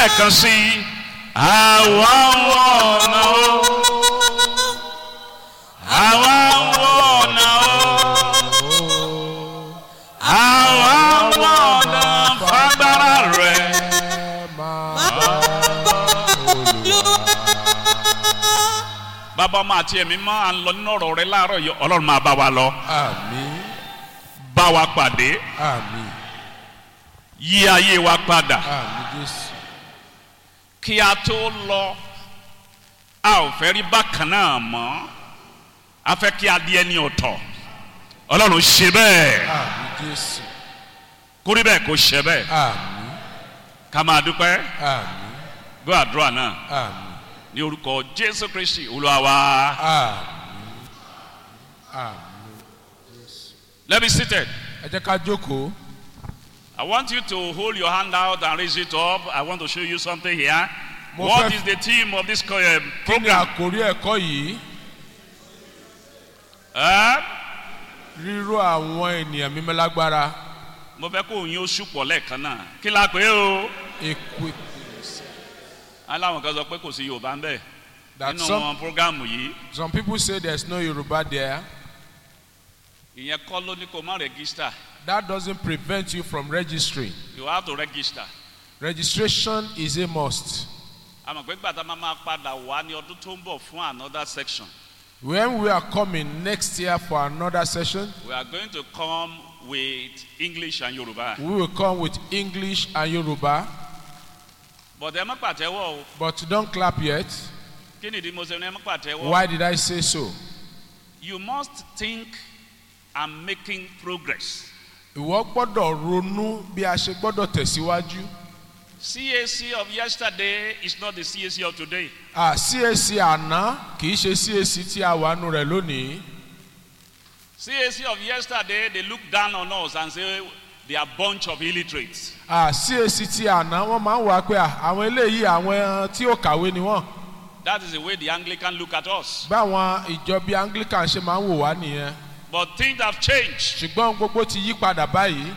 lẹ́ẹ̀kan sí i. àwa ń wọ ọ̀nà o. àwa ń wọ ọ̀nà o. àwa ń wọ ọ̀nà fagbára rẹ̀. bàbá ọmọ àti ẹ̀mí máa ń lọ nínú ọ̀rọ̀ rẹ láàárọ̀ yìí ọlọ́run máa bá wa lọ Àmín. bá wa pàdé Àmín. yí ayé wa padà Àmín Jésù. kí a tó lọ a ò fẹ́ rí bákan náà mọ́ a fẹ́ kí a di ẹni ọ̀tọ̀ ọlọ́run ṣe bẹ́ẹ̀ Àmín Jésù. kórí bẹ́ẹ̀ kó ṣe bẹ́ẹ̀ Àmín. ká máa dúpẹ́ Àmín. gbọ́ àdúrà náà Àmín. ní orúkọ jésù kristi olúwa wa Àmín. Àmín. let me seated. Ẹ jẹ́ ká jókòó. I want you to hold your hand out and raise it up. I want to show you something here. Mo What fẹ́- is the theme of this uh, Kí ni program? àkórí ẹ̀kọ́ yìí? Huh? Ríró àwọn ènìyàn mímọ́ lágbára. mo fẹ́ kó yín oṣù pọ̀ lẹ́ẹ̀kan náà kí la pé o. Equip. aláwọn kan sọ pé kò sí yorùbá ń bẹ̀ That nínú some, wọn programu yìí some people say there's no Yoruba there. ìyẹn kọ́ ló ní kó má register That doesn't prevent you from registering. you have to register. Registration is a must. àmọ̀ pé gbàtà máa máa padà wá ní ọdún tó ń bọ̀ fún another section When we are coming next year for another session, we are going to come with english and yorùbá. we will come with English and Yoruba. but ẹ má pàtẹ́wọ́ o But don't clap yet. kí nìdí mo ṣe ní ẹ má pàtẹ́wọ́. Why did I say so? you must think i'm making progress. Ìwọ gbọ́dọ̀ ronú bí a ṣe gbọ́dọ̀ tẹ̀síwájú. cac of yesterday is not the cac of today. À CAC àná kì í ṣe CAC tí a wà nù rẹ̀ lónìí. cac of yesterday they look down on us and say they are bunch of illiterates. À CAC tí àná wọ́n máa ń wá pé à, àwọn eléyìí àwọn tí ó kàwé ni wọ́n. that is the way the anglican look at us. Báwọn ìjọ bíi Anglican ṣe máa ń wò wá nìyẹn. but things have changed. Ṣùgbọ́n gbogbo ti yí padà báyìí.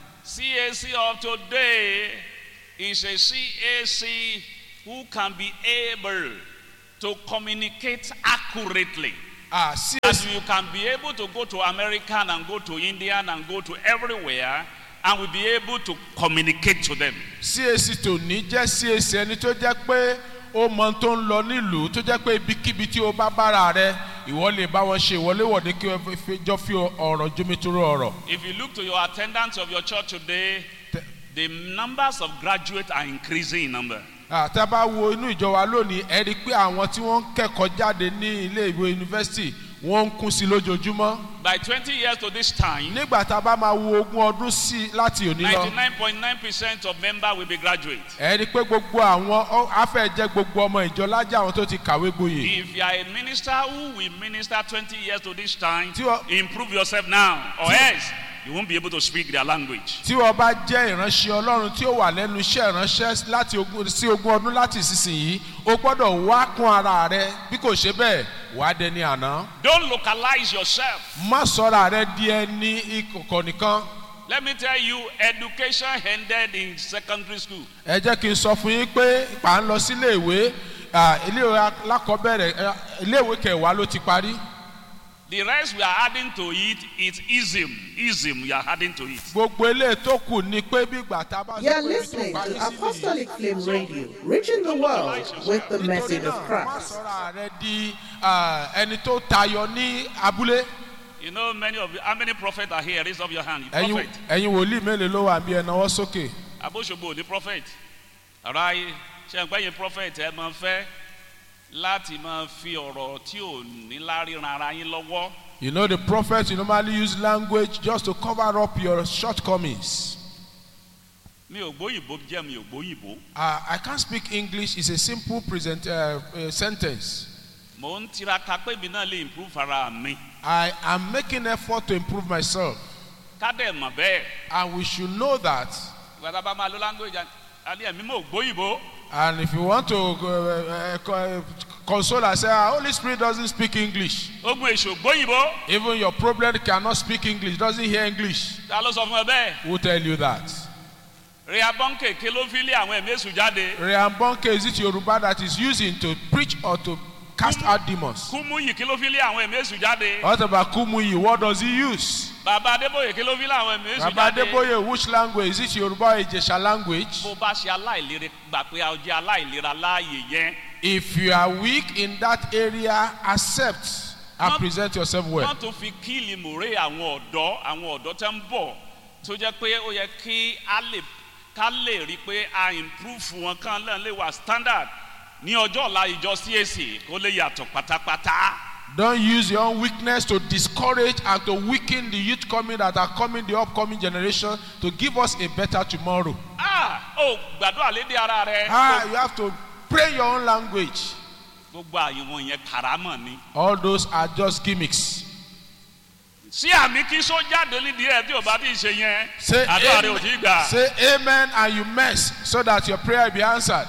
cac of today is a cac who can be able to communicate accurately. À CAC As you can be able to go to American and go to Indian and go to everywhere and will be able to communicate to them. CAC tòní jẹ́ CAC ẹni tó jẹ́ pé ó mọ ohun tó ń lọ nílùú tó jẹ́ pé ibikíbi tí o bá bára rẹ ìwọ lè bá wọn ṣe ìwọléwọ̀de kí wọ́n fi jọ fi ọ̀rọ̀ jomitoro ọ̀rọ̀. If you look to your attendance of your church today, Te- the numbers of graduates are increasing in number. àti a bá wo inú ìjọ wa lónìí ẹ rí i pé àwọn tí wọ́n ń kẹ́kọ̀ọ́ jáde ní ilé ìwé yunifásitì wọ́n ń kún sí lójoojúmọ́. By 20 years to this time, nígbà tá a bá máa wo ogún ọdún sí i láti òní lọ 99.9% of members will be graduates. ẹ rí i pé gbogbo àwọn ọ- afẹ́jẹ́ gbogbo ọmọ ìjọ lájà àwọn tó ti kàwé gboyè. If you are a minister who will minister 20 years to this time, Tí wọ́n- improve yourself now, or Tí- else you won't be able to speak their language. tí wọ́n bá jẹ́ ìránṣẹ́ ọlọ́run tí ó wà lẹ́nu iṣẹ́ ìránṣẹ́ láti ogún sí ogún ọdún láti ìsinsìnyí o gbọ́dọ̀ wá kún ara rẹ bí kò ṣe bẹ́ẹ̀ wàá dẹni àná. Don't localize yourself. má sọ̀rọ̀ rẹ di ẹni ìkọ̀kọ̀ nìkan. Let me tell you, education ended in secondary school. ẹ jẹ́ kí n sọ fún yín pé pa ń lọ sílé ìwé ah, iléèwé alákọ̀ọ́bẹ̀rẹ̀ eh, iléèwé kẹwàá ló ti parí. The rest we are adding to it is ism. Ism we are adding to it. gbogbo eléyìí tó kù ni pé bí ìgbà tá a bá sọ You're pé ibi tó listening parí to sí nìyí. Apostolic Flame Radio, reaching the world with the message Nítorí of náà, má Christ. sọ̀rọ̀ rẹ di ah, ẹni tó tayọ ní abúlé. You know, many of you, how many prophets are here? Raise up your hand. You ẹ̀yin prophet. ẹ̀yin wòlíì mélòó ló wà bí ẹ náwó sókè. Abosogbo the prophet. Alright, ṣe ń gbẹ́yìn prophet ẹ máa fẹ́ láti máa fi ọ̀rọ̀ tí ò ní láríran ara yín lọ́wọ́. You know the prophet you normally use language just to cover up your shortcomings. Mi ò gbóyìnbó jẹ́ mi ò gbóyìnbó. Uh, I can't speak English. It's a simple present uh, uh, sentence. Mò ń tiraka pé mi náà lè improve ara mi. I am making effort to improve myself, Ká dẹ̀ mọ̀ bẹ́ẹ̀. and we should know that. Ìgbà tá a bá máa lo language àní ẹ̀mí mò gbóyìnbó. And if you want to uh, uh, co- console and say, "Ah, Holy Spirit doesn't speak English. Ogun èso gbóyìnbó. Even your problem cannot speak English, doesn't hear English. Ta ló sọ fún ẹ bẹ́ẹ̀? Who tell you that? rehabon kèké ló fi lé àwọn ẹ̀mí èṣù jáde Reambonke is it Yoruba that is using to preach or to cast out demons? kúmúyì kí ló fi lé àwọn ẹ̀mí èṣù jáde What about Kumuyi? What does he use? bàbá adébóyè kí ló fi lé àwọn ẹ̀mí èṣù Baba jáde Adeboye, which language? Is it Yoruba or Ijesha language? bó bá ṣe aláìlera gbà pé a jẹ́ aláìlera láàyè yẹn If you are weak in that area, accept and Not- present yourself well. wọ́n tún fi kíìlì mòrè àwọn ọ̀dọ́ àwọn ọ̀dọ́ tẹ́ ń bọ̀ tó jẹ́ pé ó yẹ kí a lè ká lè rí i pé a improve wọn kán lẹ́n lè wà standard ní ọjọ́ ọ̀la ìjọ CAC kó lè yàtọ̀ pátápátá. Don't use your own weakness to discourage and to weaken the youth coming that are coming, the upcoming generation, to give us a better tomorrow. ah ó gbàdúrà lédè ara rẹ. Ah, you have to pray your own language. gbogbo àyẹ̀wò yẹn kàrámọ̀ ni. All those are just gimmicks. sí àmì kí só jáde nídìí ẹ tí ò bá ti ṣe yẹn Say àdúrà rẹ ò tí amen, gbà. say amen and you mess so that your prayer will be answered.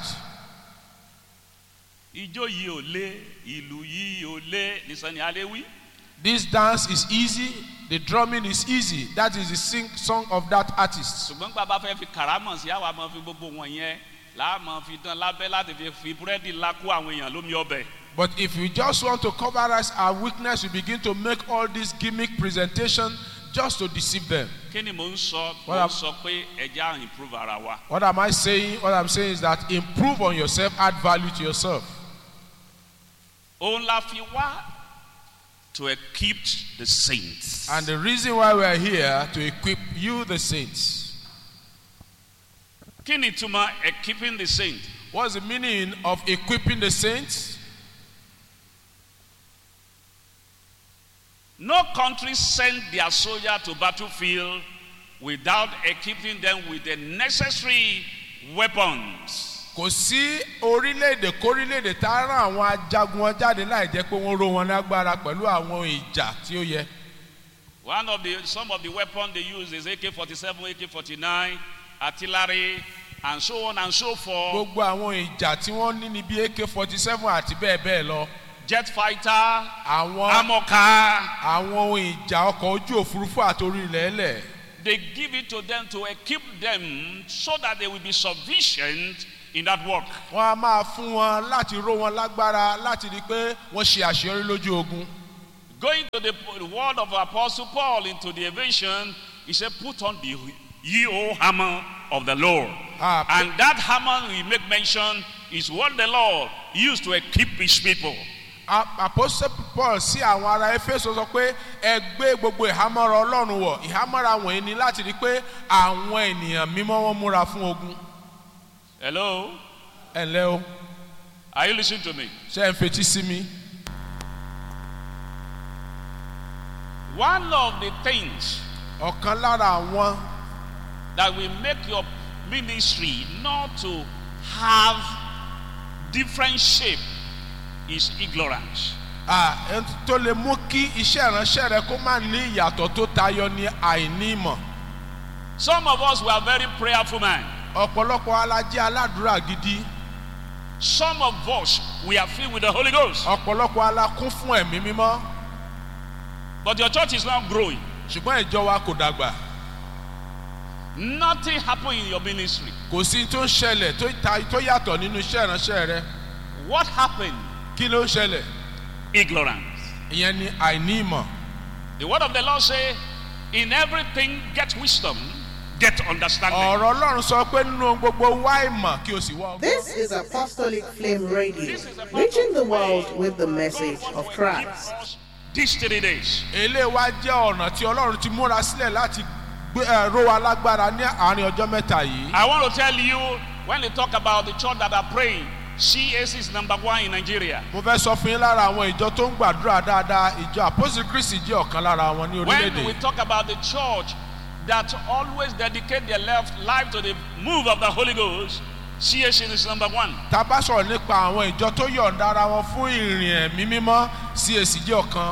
ijó yìí ò lé ìlú yìí ò lé nìsani aléwí. This dance is easy, the drumming is easy. That is the sing song of that artist. ṣùgbọ́n gbà bá fẹ́ fi kàrámọ̀ sí àwa máa fi gbogbo wọn yẹn láà máa fi dán lábẹ́ láti fi fi búrẹ́dì ńlá kó àwọn èèyàn lómi ọbẹ̀. But if you just want to cover us our weakness, you begin to make all this gimmick presentation just to deceive them. kí ni mò ń sọ mò What ń am- sọ pé ẹja à improve ara wa. What am I saying? What I'm saying is that improve on yourself, add value to yourself. òun la fi wá to equip the saints. And the reason why we are here to equip you, the saints. kí ni túmọ̀ equipping the saints. What's the meaning of equipping the saints? no country send their soldier to battlefield without equipping them with the necessary weapons. Kò sí orílẹ̀-èdè kórílẹ̀-èdè tá a rán àwọn ajagun wọn jáde láì jẹ́ pé wọ́n ró wọn lágbára pẹ̀lú àwọn ìjà tí ó yẹ. One of the some of the weapons they use is AK-47, AK-49, artillery, and so on and so forth. Gbogbo àwọn ìjà tí wọ́n ní ní bí AK forty seven àti bẹ́ẹ̀ bẹ́ẹ̀ lọ. Jet fighter, Àwọn armor car. àwọn ohun ìjà ọkọ̀ ojú òfurufú àti orí ilẹ̀ ẹlẹ̀. They give it to them to equip them so that they will be sufficient in that work. Wọ́n á máa fún wọn láti ró wọn lágbára láti rí i pé wọ́n ṣe àṣeyọrí lójú ogun. Going to the, the word of Apostle Paul into the evasion, he said, Put on the ye o hammer of the Lord. Ah, and that hammer we make mention is what the Lord used to equip his people. A- Apostle Paul sí àwọn ará Éfésù sọ pé ẹ gbé gbogbo ìhámọ́ra Ọlọ́run wọ̀ ìhámọ́ra wọ̀nyí ni láti rí i pé àwọn ènìyàn mímọ́ wọn múra fún ogun. Hello? Ẹ ǹlẹ́ o, Are you listening to me? ṣé ẹ ń fetí sí mi? One of the things Ọ̀kan lára àwọn that will make your ministry not to have different shape is ignorance. ah, ẹn tó lè mú kí iṣẹ́ ìránṣẹ́ rẹ kó má ní ìyàtọ̀ tó tayọ ní àìní ìmọ̀. Some of us were very prayerful men. Ọ̀pọ̀lọpọ̀ alájẹ́ aládùúrà gidi. Some of us we are filled with the Holy Ghost. Ọ̀pọ̀lọpọ̀ alakún fún ẹ̀mí mímọ́. But your church is not growing. Ṣùgbọ́n ìjọ wa kò dàgbà. Nothing happened in your ministry. Kò sí tó ń ṣẹlẹ̀ tó ta- tó yàtọ̀ nínú iṣẹ́ ìránṣẹ́ rẹ. What happened? Kí ló ń ṣẹlẹ̀? Ignorance. Ìyẹn ni àìní ìmọ̀. The word of the Lord say, in everything get wisdom, get understanding. Ọ̀rọ̀ Ọlọ́run sọ pé nínú ohun gbogbo wá ìmọ̀ kí o sì wá ọgbọ́n. This is Apostolic Flame Radio, reaching the world with the message of Christ. These three days. Eléyìí wá jẹ́ ọ̀nà tí Ọlọ́run ti múra sílẹ̀ láti gbé ẹ̀ ró wa lágbára ní àárín ọjọ́ mẹ́ta yìí. I want to tell you, when they talk about the church that are praying, CAC is number one in Nigeria. Mo fẹ́ sọ fún yín lára àwọn ìjọ tó ń gbàdúrà dáadáa ìjọ Apostle Christi jẹ́ ọ̀kan lára wọn ní When we orílẹ̀-èdè. talk about the church that always dedicate their left life to the move of the Holy Ghost, CAC is number one. Tá a bá sọ̀rọ̀ nípa àwọn ìjọ tó yọ̀ǹda ara wọn fún ìrìn ẹ̀mí mímọ́ CAC jẹ́ ọ̀kan.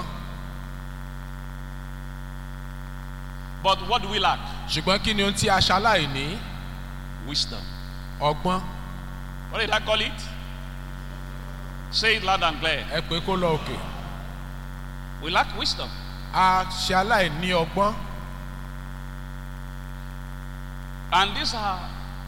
But what do we lack? Ṣùgbọ́n kí ni ohun tí a ṣaláìní? Wisdom. Ọgbọ́n. What did I call it? Say it loud and clear. Ẹ pé kó lọ òkè. We lack wisdom. A ṣaláìní ọgbọ́n. And these are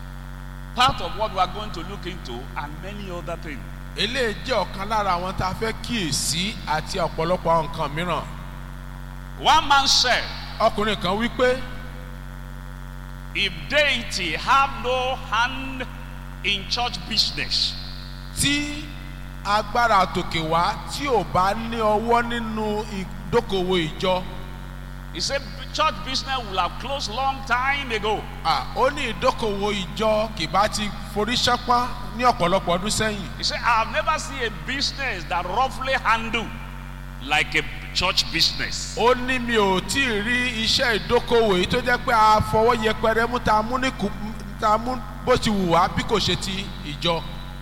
part of what we are going to look into and many other things. eléyìí jẹ́ ọ̀kan lára àwọn tá a fẹ́ kíyèsí àti ọ̀pọ̀lọpọ̀ àwọn nǹkan mìíràn One man said, ọkùnrin kan wí pé if deity have no hand in church business, tí agbára àtòkè wá tí ò bá ní ọwọ́ nínú ìdókòwò ìjọ he said church business will have closed long time ago. à, ó ní ìdókòwò ìjọ kì bá ti forí ṣánpọ́n ní ọ̀pọ̀lọpọ̀ ọdún sẹ́yìn He said, I have never seen a business that roughly handle like a church business. ó ní mi ò tí ì rí iṣẹ́ ìdókòwò yìí tó jẹ́ pé a fọwọ́ yẹpẹrẹ mú ta mú ní kù ta mú bó ti wù wá bí kò ṣe ti ìjọ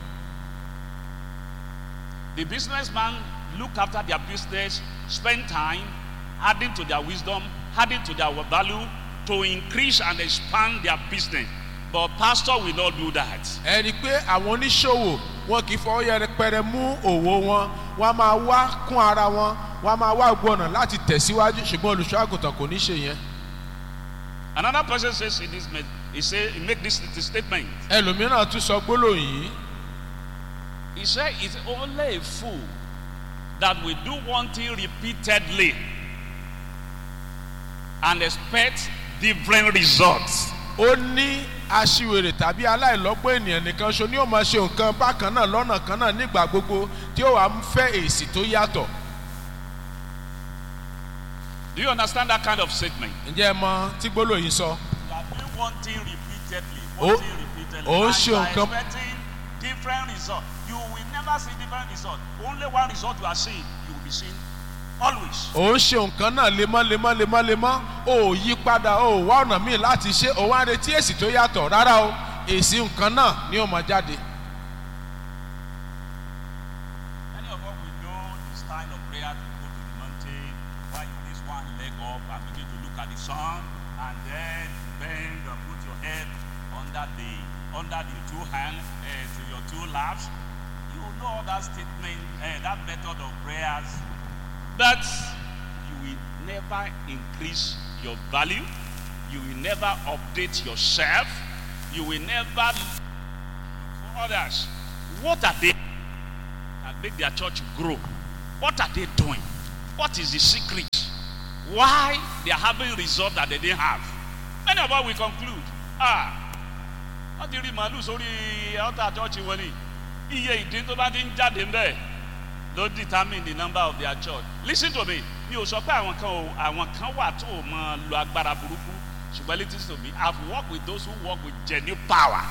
The businessman look after their business, spend time, adding to their wisdom, adding to their value to increase and expand their business. But pastor will not do that. ẹni pé àwọn oníṣòwò wọn kì í fọwọ́ yẹpẹrẹ mú òwò wọn wọn a máa wá kún ara wọn wọn a máa wá gbọ́nà láti tẹ̀síwájú ṣùgbọ́n olùṣọ́ àgùntàn kò ní ṣe yẹn Another person says in this, me- he say, he make this statement. ẹlòmíràn tún sọ gbólóhùn yìí He said, it's only a fool that will do one thing repeatedly and expect different results. ó ní aṣiwèrè tàbí aláìlọ́gbọ́n ènìyàn nìkan ṣo ni ó máa ṣe nǹkan bákan náà lọ́nà kan náà nígbà gbogbo tí ó wàá fẹ́ èsì tó yàtọ̀ Do you understand that kind of statement? ǹjẹ́ ẹ mọ tí gbólóhùn yìí sọ You are doing one thing repeatedly, Ó- one thing repeatedly, ó ń and ṣe you are nǹkan- expecting different results. You will never see different results. Only one result you are seeing, you will be seeing always. ò ń ṣe nǹkan náà lemọ́ lemọ́ lemọ́ lemọ́ ò yí padà ò wá ọ̀nà míì láti ṣe ò wá retí èsì tó yàtọ̀ rárá o èsì nǹkan náà ni ó máa jáde. Many of us we know the style of prayer to go to the mountain, while you raise one leg up and begin to look at the sun, and then bend and put your head under the under the two hand uh, to your two laps. You know that statement, uh, that method of prayers, but you will never increase your value. You will never update yourself. You will never look for others. What are they? and make their church grow. What are they doing? What is the secret? Why they are having results that they didn't have? Many of us will conclude, ah, wọ́n ti rí màálù sórí altar church wọn ni iye ìdín tó bá ti ń jáde ń bẹ̀ ló determine the number of their church. Listen to me, mi ò sọ pé àwọn kan ò àwọn kan wà tó o mọ lo agbára burúkú ṣùgbọ́n listen to me, I have worked with those who work with genuine power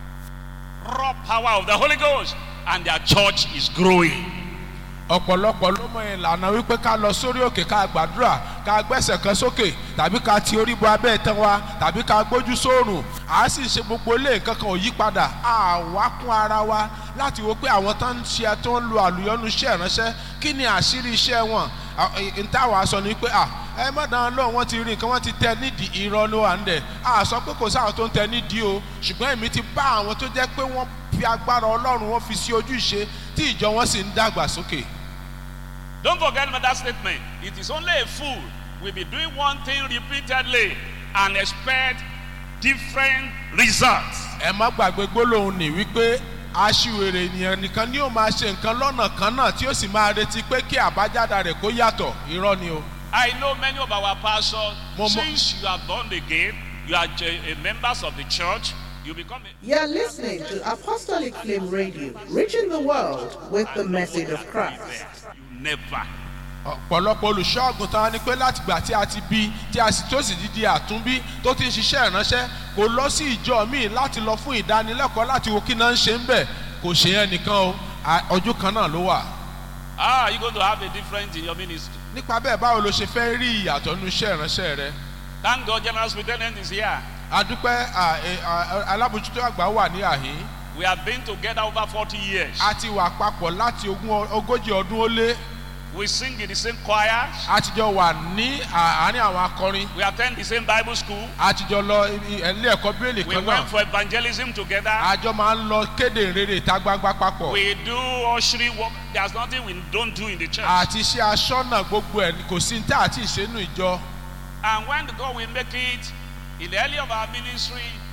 raw power of the Holy Ghost, and their church is growing. ọ̀pọ̀lọpọ̀ ló mọ ìlànà wípé ká lọ sórí òkè ká gbàdúrà ká gbẹ́sẹ̀ kan sókè tàbí ká ti orí bo abẹ́ ìtàn wa tàbí ká gbójú sóòrùn à á sì ṣe gbogbo ilé nǹkan kan ò yí padà à wá kún ara wa láti wo pé àwọn tó ń ṣe tó ń lo àlùyọ́nu iṣẹ́ ìránṣẹ́ kí ni àṣírí iṣẹ́ wọn n táwa sọ ni pé à ẹ má dáná lóhùn wọn ti rí nǹkan wọn ti tẹ nídìí irọ́ ló wà ń dẹ̀ à sọ pé kò sáwọn tó ń tẹ nídìí o ṣùgbọ́n èmi ti bá àwọn tó jẹ́ pé wọ́n fi agbára ọlọ́run wọn fi sí ojú ìṣe tí ìjọ wọn sì ń dàgbà sókè. Don't forget about that statement. It is only a fool will be doing one thing repeatedly and expect different results. ẹ má gbàgbé gbólóhùn ní wípé aṣiwèrè ènìyàn nìkan ni ó máa ṣe nǹkan lọ́nà kan náà tí ó sì máa retí pé kí àbájáde rẹ̀ kó yàtọ̀ irọ́ ni o. I know many of our pastors, Mo- mo- since you are born again, you are j- a members of the church, you become a You're listening to Apostolic Flame Radio, reaching the world with the message of Christ. You never. ọ̀pọ̀lọpọ̀ olùṣọ́ àgùntàn wa ni pé láti gbà tí a ti bí tí a sì tó sì di di àtúnbí tó ti ń ṣiṣẹ́ ìránṣẹ́ kò lọ sí ìjọ míì láti lọ fún ìdánilẹ́kọ̀ọ́ láti wo kí náà ń ṣe ń bẹ̀ kò ṣe yẹn nìkan o à- ọjọ́ kan náà ló wà. Ah, you're going to have a difference in your ministry. nípa bẹ́ẹ̀ báwo ló ṣe fẹ́ rí ìyàtọ̀ nínú iṣẹ́ ìránṣẹ́ rẹ. Thank God, General Superintendent is here. adúpẹ́ à, ẹ, à, alábòjútó àgbà wà ní àhín. We have been together over 40 years. a ti wà papọ̀ láti ogún ọ- ogójì ọdún ó lé We sing in the same choirs. a ti jọ wà ní à- àárín àwọn akọrin We attend the same Bible school. a ti jọ lọ ibi- ilé ẹ̀kọ́ bíélì We kan náà went for evangelism together. àjọ máa ń lọ kéde ìrere ìta gbangba papọ̀ We do ushering work. There's nothing we don't do in the church. àti iṣẹ́ aṣọ́nà gbogbo ẹ̀ kò sí ní tá àti ìṣẹ́nu ìjọ And when God will make it in the early of our ministry,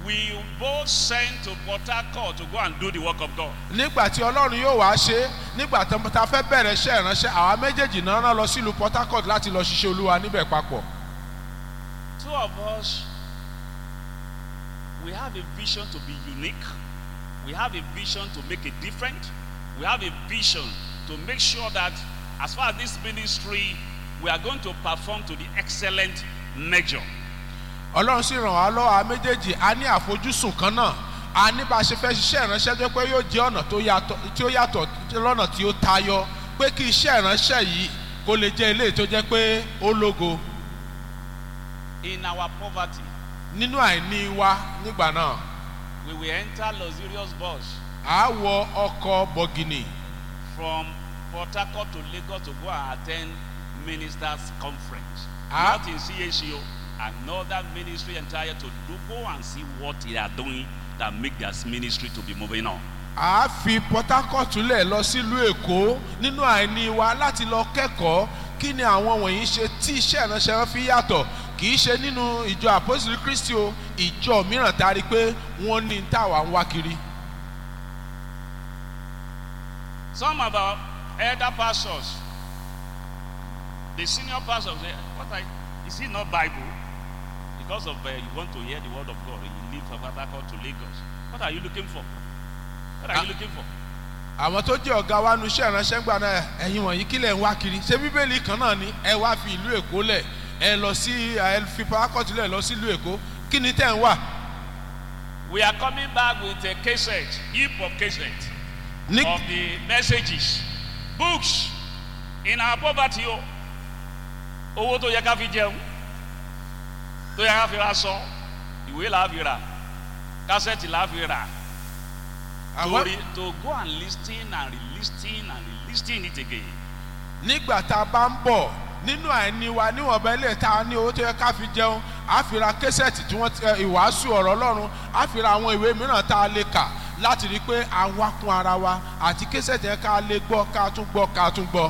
we both sent to Port Harcourt to go and do the work of God. nígbà tí ọlọ́run yóò wá ṣe é, nígbà tí ta fẹ́ bẹ̀rẹ̀ iṣẹ́ ìránṣẹ́ àwa méjèèjì náà rán lọ sílùú port harcourt láti lọ ṣiṣẹ́ olúwa níbẹ̀ papọ̀ Two of us, we have a vision to be unique. We have a vision to make a difference. We have a vision to make sure that as far as this ministry, we are going to perform to the excellent measure. ọlọ́run sì ràn wá lọ́wọ́ àwa méjèèjì a ní àfojúsùn kan náà a ní bá a ṣe fẹ́ ṣiṣẹ́ ìránṣẹ́ tó pé yóò jẹ́ ọ̀nà tó yàtọ̀ tí ó yàtọ̀ lọ́nà tí ó tayọ pé kí iṣẹ́ ìránṣẹ́ yìí kó lè jẹ́ ilé tó jẹ́ pé ó lógo In our poverty, nínú àìní wa nígbà náà we will enter luxurious bus à á wọ ọkọ̀ bọ̀gìnì from Port Harcourt to Lagos to go and attend ministers' conference. Ah. Not in CHO, another ministry entire to do, go and see what they are doing that make their ministry to be moving on. a fi port harcourt lẹ̀ lọ sílùú èkó nínú àìní wa láti lọ kẹ́kọ̀ọ́ kí ni àwọn wọ̀nyí ṣe tí iṣẹ́ ìránṣẹ́ wọn fi yàtọ̀ kì í ṣe nínú ìjọ àpòsílẹ̀ kristi o ìjọ mìíràn tá a rí i pé wọ́n ní táwa ń wá kiri. Some of our elder pastors, the senior pastors, say, what I, is it not Bible? Because of uh, you want to hear the word of God, you leave from Port Harcourt to Lagos. What are you looking for? What are Ah. you looking for? àwọn tó jẹ́ ọ̀gá wa nu iṣẹ́ ìránṣẹ́ gbà náà ẹ̀yin wọ̀nyí kílẹ̀ ń wá kiri ṣé bíbélì kan náà ni ẹ wá fi ìlú èkó lẹ̀ ẹ lọ sí ẹ fi port harcourt lẹ̀ lọ sílùú èkó kí ni tẹ́ ń wà. We are coming back with a cassette, heap of cassette ní of the messages, books in our poverty. o. Owó tó yẹ ká fi jẹun, tó yẹ ká fi ra sọ, ìwé là á fi rà, kásẹ̀tì là á fi rà. To, àwọn re, to go and listen and re-listen and re-listen it again. nígbà tá a bá ń bọ̀ nínú àìní wa níwọ̀nba ilé tá a ní owó tó yẹ ká fi jẹun á fi ra késẹ̀tì tí wọ́n ti ẹ, ìwàásù ọ̀rọ̀ ọlọ́run á fi ra àwọn ìwé mìíràn tá a lè kà láti rí i pé a wá kún ara wa àti késẹ̀tì yẹn ká lè gbọ́ ká tún gbọ́ ká tún gbọ́.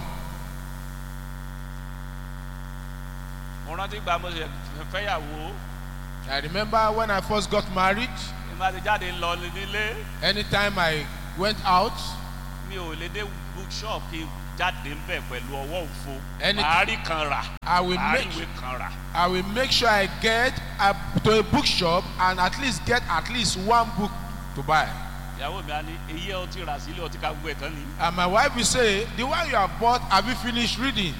Mo rántí gba mo ṣe fẹ́yàwó, I remember when I first got married ìmọ̀ àti jáde lọ nílé, anytime I went out mi ò lè dé bookshop kí n jáde ń bẹ̀ pẹ̀lú ọwọ́ òfo. Any- Màá rí kan rà, I will màá rí make ìwé kan rà. I will make sure I get a, to a bookshop and at least get at least one book to buy. ìyàwó mi á ní èyí ẹ ọtí rà sílé ọtí ká gbogbo ẹ̀ tán ni. And my wife will say, The one you have bought, have you finished reading?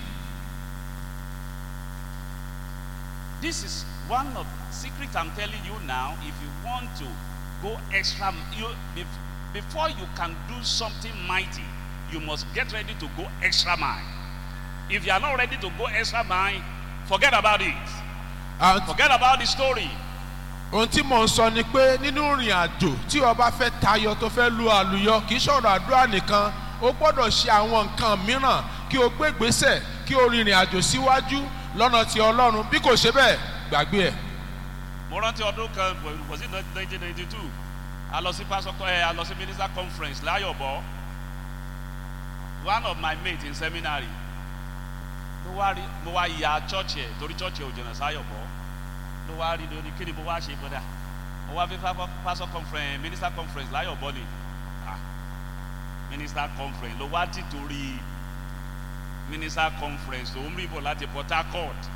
this is one of secret i'm telling you now if you want to go extra you bef- before you can do something mighty you must get ready to go extra mile if you are not ready to go extra mile forget about it And forget about the story ohun tí mò ń sọ ni pé nínú ìrìn àjò tí ọba fẹ́ tayọ tó fẹ́ lu àlùyọ kì í ṣọ̀rọ̀ àdúrà nìkan o gbọ́dọ̀ ṣe àwọn nǹkan mìíràn kí o gbé ìgbésẹ̀ kí o rìnrìn àjò síwájú lọ́nà ti ọlọ́run bí kò ṣe bẹ́ẹ̀ gbàgbé ẹ̀. mo rántí ọdún kan was it nineteen ninety two a lọ sí pastor ẹ a lọ sí minister conference láyọ̀bọ̀ one of my mates in seminary ló wá rí mo wá ya church ẹ torí church ẹ ò jìnnà sáyọ̀bọ̀ ló wá rí lórí kí ni mo wá ṣe bọ́dà mo wá fi fa- pastor conference minister conference láyọ̀bọ̀ ni ah minister conference ló wá ti torí minister conference tó ń rí bọ̀ láti port harcourt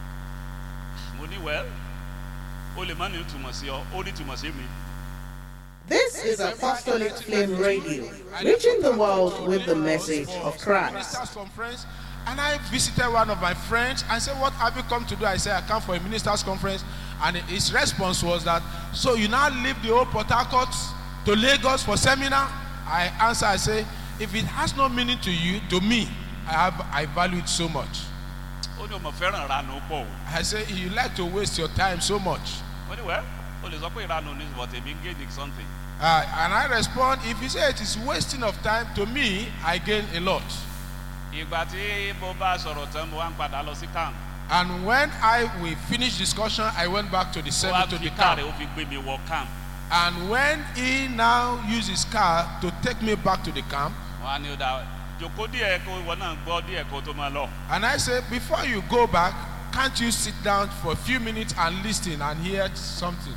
mo ní well o lè má ní ìtumọ̀ sí ọ ó ní ìtumọ̀ sí mi. This is Apostolic Flame Radio, reaching the world with the message of Christ. Ministers conference, and I visited one of my friends and said, "What have you come to do?" I said, "I come for a ministers conference," and his response was that, "So you now leave the old Port Harcourt to Lagos for seminar?" I answer, I say, "If it has no meaning to you, to me, I have I value it so much." ó ní o mọ̀ fẹ́ràn ìranù pọ̀ o. I say, "You like to waste your time so much." ó ní wẹ́ o lè sọ pé ìranù ní but èmi ń gain in something. Uh, and I respond, "If you say it is wasting of time, to me, I gain a lot." ìgbà tí mo bá sọ̀rọ̀ tán mo wá ń padà lọ sí camp. And when I we finished discussion, I went back to the ó semi wá to fi the káà camp. rẹ̀ ó fi gbé mi wọ camp. And when he now used his car to take me back to the camp, wọ́n á ní ó dá jòkó díẹ̀ kó ìwọ náà gbọ́ díẹ̀ kó tó máa lọ. and I said, before you go back, can't you sit down for a few minutes and listen and hear something?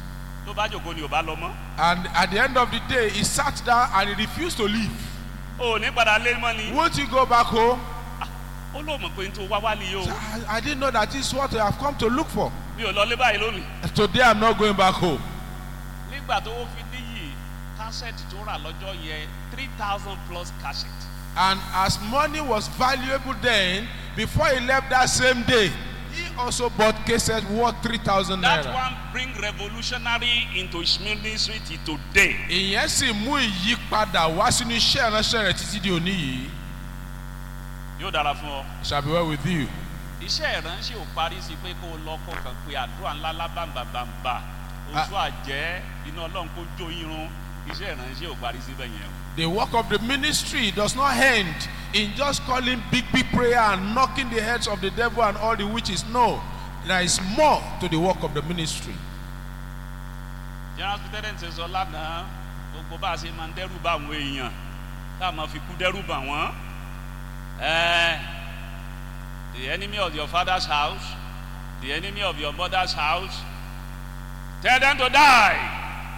tó bá jòkó ni ò bá lọ mọ́ And at the end of the day, he sat down and he refused to leave. o ò ní padà lé mọ́ ni Won't you go back home? ó lóò mọ̀ pé n tó wá wá nìyí o So I, I didn't know that this is what I have come to look for. mi ò lọ lé báyìí lónìí. Today I'm not going back home. nígbà tó fi níyì kásẹ̀tì tó rà lọ́jọ́ yẹn three thousand plus cassette And as money was valuable then, before he left that same day, he also bought cases worth 3,000 that naira. one bring revolutionary into his ministry till today. Ìyẹn sì mú ìyípadà wá sínú iṣẹ́ ìránṣẹ́ rẹ̀ títí di òní yìí. yóò dára fún ọ. It shall be well with you. iṣẹ́ ìránṣẹ́ ò parí sí pé kó o lọ kó kàn pé àdúrà ńlá lábàǹbàǹbà oṣù àjẹ́ iná ọlọ́run kó jó irun iṣẹ́ ìránṣẹ́ ò parí síbẹ̀ yẹn o. The work of the ministry does not end in just calling big, big prayer and knocking the heads of the devil and all the witches. No, there is more to the work of the ministry. general president sọ lánàá gbogbo bá a ṣe máa ń dẹ́rù bá àwọn èèyàn tá a máa fi kú dẹ́rù bá wọn. Eh, the enemy of your father's house the enemy of your mother's house tell them to die.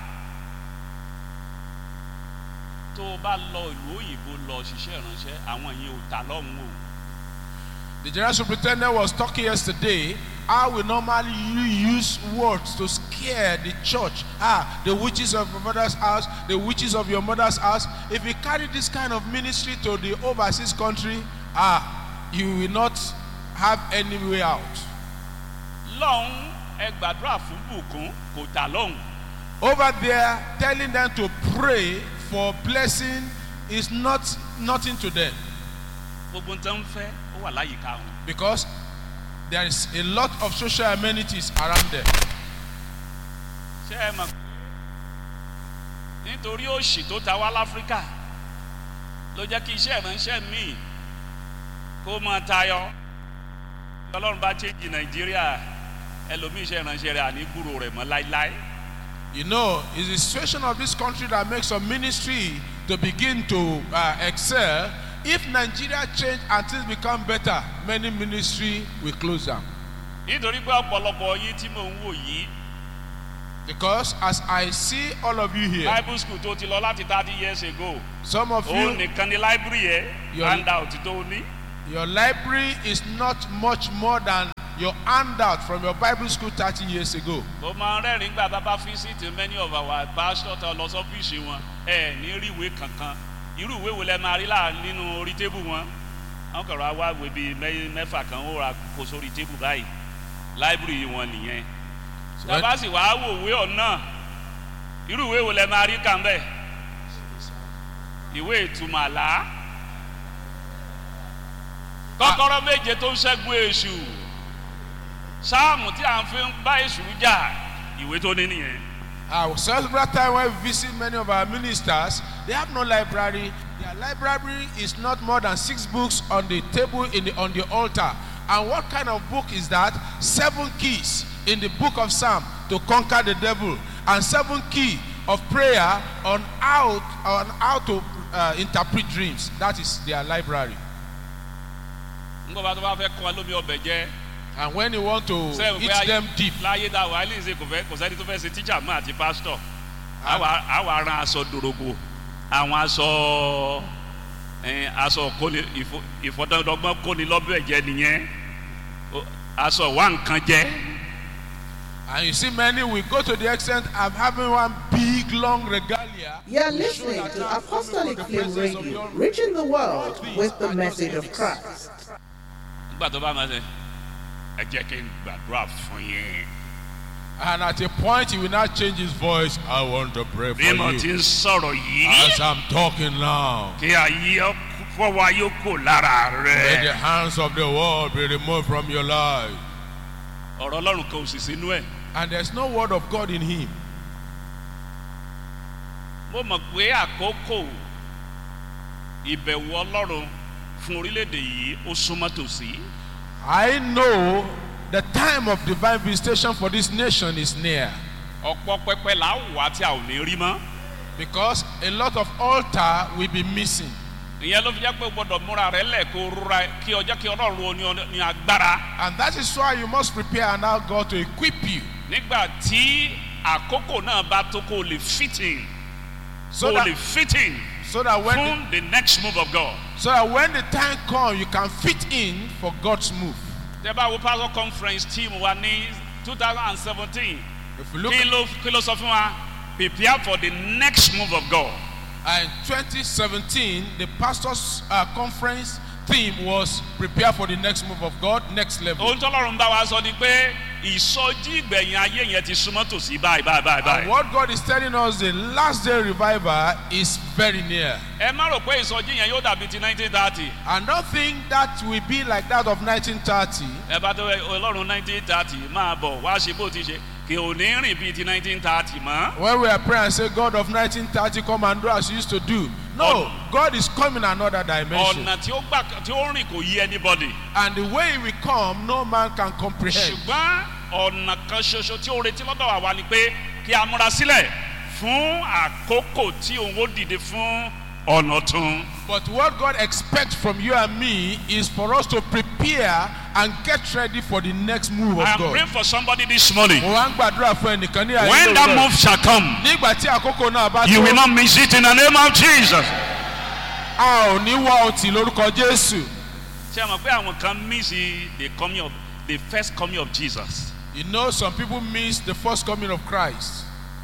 tó o bá lọ ìlú òyìnbó lọ ṣiṣẹ́ ìránṣẹ́ àwọn yẹn ò ta lọ́hùn o. The general superintendent was talking yesterday how we normally u- use words to scare the church. Ah, the witches of your mother's house, the witches of your mother's house. If you carry this kind of ministry to the overseas country, ah, you will not have any way out. lọ́hùn ẹ gbàdúrà fún bùkún kò ta lọ́hùn. Over there, telling them to pray for blessing is not nothing to them gbogbo nǹkan ń fẹ́ ó wà láyìíká wọn. because there is a lot of social amenities around them. ṣé ẹ mọ̀ pé nítorí òṣì tó ta wá láfíríkà ló jẹ́ kí iṣẹ́ ìránṣẹ́ míì kó máa tayọ ọlọ́run bá chéjì nàìjíríà ẹlòmíì iṣẹ́ ìránṣẹ́ rẹ̀ àní gbúrò rẹ̀ mọ́ láíláí. You know, it's the situation of this country that makes some ministry to begin to uh, excel. If Nigeria change and things become better, many ministry will close down. nítorí pé ọ̀pọ̀lọpọ̀ yín tí mò ń wò yìí Because as I see all of you here, bible school tó ti lọ láti thirty years ago some of òun you, nìkan ni library yẹ Your- handout tó ní. your library is not much more than your handout from your Bible school 30 years ago. mo máa ń rẹ́rìn-ín gbà bàbá visit many of our pastors tó lọ sọ́fíìsì wọn ẹ ní rí ìwé kankan irú ìwé wo lẹ máa rí láà nínú orí tébù wọn wọn kọ̀rọ̀ wá ìwé bíi mẹ́- mẹ́fà kan ó ra kó sórí tébù báyìí láìbírì wọn nìyẹn So when- tàbá sì wàá wò ìwé ọ̀nà irú ìwé wo lẹ máa rí kàn bẹ́ẹ̀ ìwé ìtumọ̀ àlá kọ́kọ́rọ́ méje tó ń ṣẹ́gun èṣù sáàmù tí à ń fi ń bá èṣù jà ìwé tó ní nìyẹn. Uh, several times when we visit many of our ministers, they have no library. Their library is not more than six books on the table in the, on the altar. And what kind of book is that? Seven keys in the book of Psalm to conquer the devil, and seven key of prayer on how on how to uh, interpret dreams. That is their library. nǹkan bá tó bá fẹ́ kọ́ wa lómi ọbẹ̀ jẹ́ And when you want to sẹ́yìn eat them deep, láyé dá wa ní ìṣe kò fẹ́ kò sẹ́ni tó fẹ́ ṣe tíjà mọ́ àti pásítọ̀ àwa àwa ran aṣọ dòrògbò àwọn aṣọ ẹ̀, aṣọ kóni ìfọ- ìfọdọ́dọ́gbọ́n kóni lọ́bẹ̀ jẹ́ nìyẹn O- aṣọ wà nǹkan jẹ́ and you see many will go to the extent of having one big long regalia. You're to show listening that to they are Apostolic full of the Flame presence of the Radio, Almighty. reaching the world with the message of Christ. nígbà tó bá máa ṣe ẹ jẹ́ kí n gbàdúrà fún yín And at a point, he will not change his voice. I want to pray for bí mo ti you. ń sọ̀rọ̀ yìí As I'm talking now, kí ayé fọwọ́ ayé kò lára may the rẹ̀ hands of the world be removed from your life. ọ̀rọ̀ ọlọ́run kan ò sì sínú ẹ̀. And there's no word of God in him. mo mọ̀ pé àkókò ìbẹ̀wò ọlọ́run fún orílẹ̀-èdè yìí ó súnmọ́ tòsí. I know the time of divine visitation for this nation is near. ọ̀pọ̀ pẹpẹ là á wà tí a ò ní rí mọ́. Because a lot of altar will be missing. ìyẹn ló fi jẹ́ pé o gbọ́dọ̀ múra rẹ lẹ̀ kó rúra kí ọjọ́ kí ọlọ́run ó ní ọ- ní agbára. And that is why you must prepare and allow God to equip you. nígbà tí àkókò náà bá tó kó o lè fit in So kó o that, lè fit in so that when the, fún the next move of God. so that when the time comes, you can fit in for God's move. tẹ bá wo pastor conference team wa ní two thousand and seventeen If you look kí ló kí ló sọ fún wa prepare for the next move of God. at in 2017, the pastors' uh, conference theme was prepare for the next move of God, next level. ohun tọ́lọ́run bá wa sọ ni pé ìsọjí ìgbẹ̀yìn ayé yẹn ti súnmọ́ tòsí báyìí báyìí báyìí And báyìí. what God is telling us, the last day revival is very near. ẹ má rò pé ìsọjí yẹn yóò dàbí ti nineteen thirty. And don't think that will be like that of 1930. ẹ bá tó ọlọ́run nineteen thirty máa bọ̀ wá ṣe bó ti ṣe kì ò ní rìn bíi ti nineteen thirty mọ́. When we are praying and say, God of 1930, come and do as you used to do. No, Oh. God is coming another dimension. ọ̀nà tí ó gbà tí ó rìn kò yí anybody. And the way we come, no man can comprehend. ṣùgbọ́n ọ̀nà kan ṣoṣo tí ó retí lọ́dọ̀ wa wá ni pé kí a múra sílẹ̀ fún àkókò tí òun ó dìde fún ọ̀nà tún. But what God expects from you and me is for us to prepare and get ready for the next move of I am God. praying for somebody this morning. Mo wá ń gbàdúrà fún ẹnìkan ní ayé When that lóòrọ̀. move shall come, Nígbà tí àkókò náà bá you will tó, not miss it in the name of Jesus. a ò ní wá ọtí lórúkọ Jésù. ṣé ẹ mọ̀ pé àwọn kan miss the coming of the first coming of Jesus. You know, some people miss the first coming of Christ.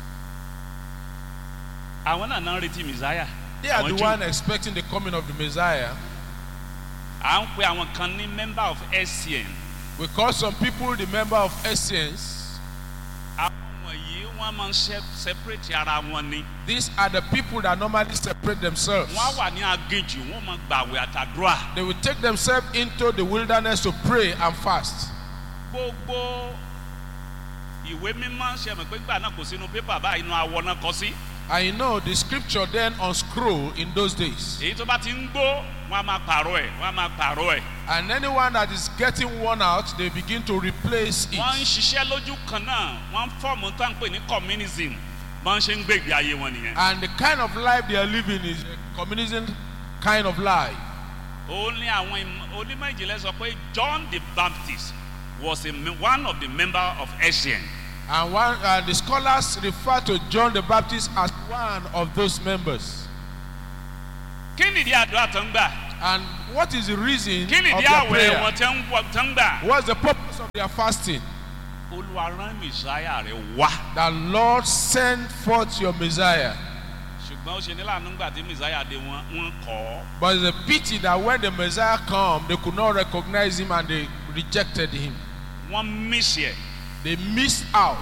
àwọn náà náà ń retí messiah. They are Àwọn the Júù. one expecting the coming of the Messiah. à ń pe àwọn kan ní member of SCN. We call some people the member of Essence. àwọn wọ̀nyí wọ́n máa ń se- separate ara wọn ni. These are the people that normally separate themselves. wọ́n á wà ní aginjù wọ́n máa gbàwé àtàdúrà. They will take themselves into the wilderness to pray and fast. gbogbo ìwé mímọ́ ṣe mọ̀ pé gbà náà kò sínú pépà báyìí inú awọ náà kọ sí. And you know, the scripture then on scroll in those days. èyí tó bá ti ń gbó wọ́n á máa pààrọ̀ ẹ̀ wọ́n á máa pààrọ̀ ẹ̀. And anyone that is getting worn out, they begin to replace wọ́n ń it. ṣiṣẹ́ lójú kan náà wọ́n ń fọ́ọ̀mù tá à ń pè ní communism bọ́n ṣe ń gbé ìgbé ayé wọn nìyẹn. And the kind of life they are living is a communism kind of life. ó ní àwọn im- onímọ̀ ìjìnlẹ̀ sọ pé John the Baptist was a, me- one of the member of SCN. And one, uh, the scholars refer to John the Baptist as one of those members. kí nìdí àdúrà tó ń gbà? And what is the reason kí of nìdí their àwẹ̀ prayer? wọn tó ń wọ- tó ń gbà? What's the purpose of their fasting? olúwa rán mìsáyà rẹ̀ wá. That Lord send forth your Messiah. ṣùgbọ́n ó ṣe ní láàánú gbà tí mìsáyà dé wọn wọn kọ́ ọ́. But it's a pity that when the Messiah come, they could not recognize him and they rejected him. wọ́n mísì ẹ̀. They missed out.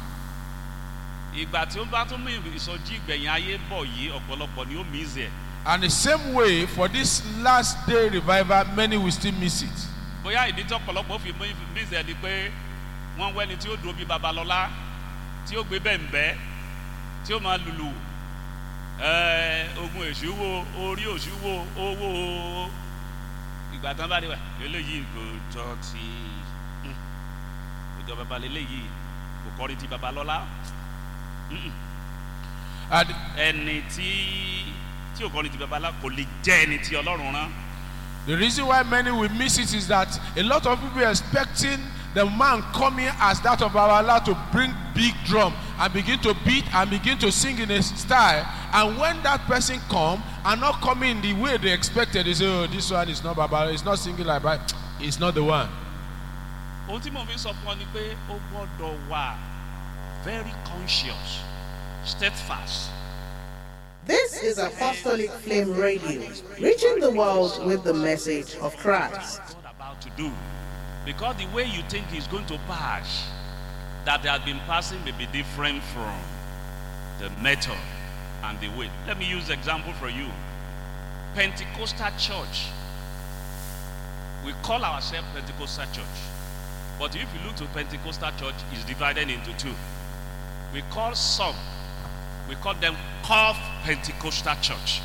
ìgbà tí ó bá tún mú ìsọjí ìgbẹ̀yìn ayé bọ̀ yìí ọ̀pọ̀lọpọ̀ ni ó mísì ẹ̀. And the same way, for this last day revival, many will still miss it. bóyá ìdí tí ọ̀pọ̀lọpọ̀ fi mú- mísì ẹ̀ ni pé wọ́n wẹ́ni tí ó dúró bí babalọ́lá tí ó gbé bẹ́ǹbẹ́ tí ó máa lùlù ẹ̀ẹ́, ogun èṣù wo orí òṣù wo owó ìgbà tán bá dé wà eléyìí kò jọ ti hmm, kò jọ babalẹ̀ eléyìí kò kọrin ti babalọ́lá And ẹni tí tí ò kọrin ti babalọ́lá kò lè jẹ́ ẹni tí ọlọ́run rán. the reason why many will miss it is that a lot of people are expecting the man coming as that of our Lord to bring big drum and begin to beat and begin to sing in a style. And when that person come and not coming in the way they expected, they say, "Oh, this one is not Baba. It's not singing like that. It's not the one." ohun tí mo fi sọ fún ọ ni pé ó gbọ́dọ̀ wà very conscious steadfast This is Apostolic Flame Radio, reaching the world with the message of Christ. God about to do because the way you think is going to pass that has been passing may be different from the method and the way let me use example for you pentecostal church we call ourselves pentecostal church but if you look to pentecostal church it's divided into two we call some we call them half pentecostal church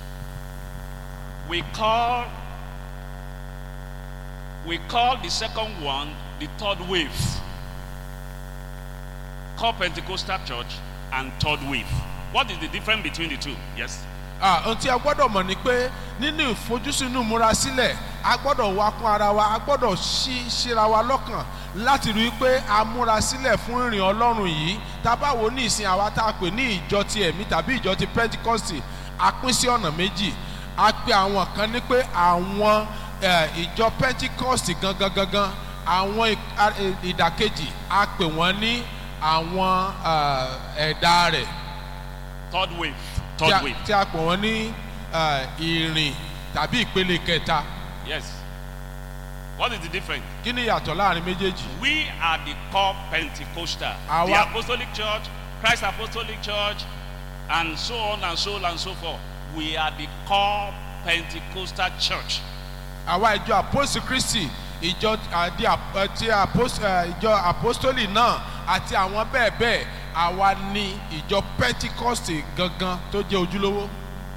we call we call the second one the third wave call pentecostal church and third wave what is the difference between the two yes Ah, ohun tí a gbọ́dọ̀ mọ̀ ni pé nínú ìfojúsùn inú múra sílẹ̀ a gbọ́dọ̀ wá kún ara wa a gbọ́dọ̀ ṣí ṣíra wa lọ́kàn láti rí i pé a múra sílẹ̀ fún ìrìn ọlọ́run yìí tá a bá wo ní ìsìn àwa tá a pè ní ìjọ ti ẹ̀mí tàbí ìjọ ti pentikosti a pín sí ọ̀nà méjì a pe àwọn kan ní pé àwọn eh, ìjọ pentecost gangan gangan àwọn ì- a- ì- ìdàkejì a pè wọ́n ní àwọn eh, ẹ̀dá rẹ̀ third wave tí a- third wave tí a pè wọ́n ní eh, ìrìn tàbí ìpele kẹta yes what is the difference kí ni ìyàtọ̀ láàrin méjèèjì we are the core pentecostal the Àwa- apostolic church christ apostolic church and so on and so on and so forth we are the core pentecostal church àwa ìjọ apostle christy ìjọ àdí àti apos- eh, ìjọ apostoli náà àti àwọn bẹ́ẹ̀ bẹ́ẹ̀ àwa ni ìjọ pentecost gangan tó jẹ́ ojúlówó.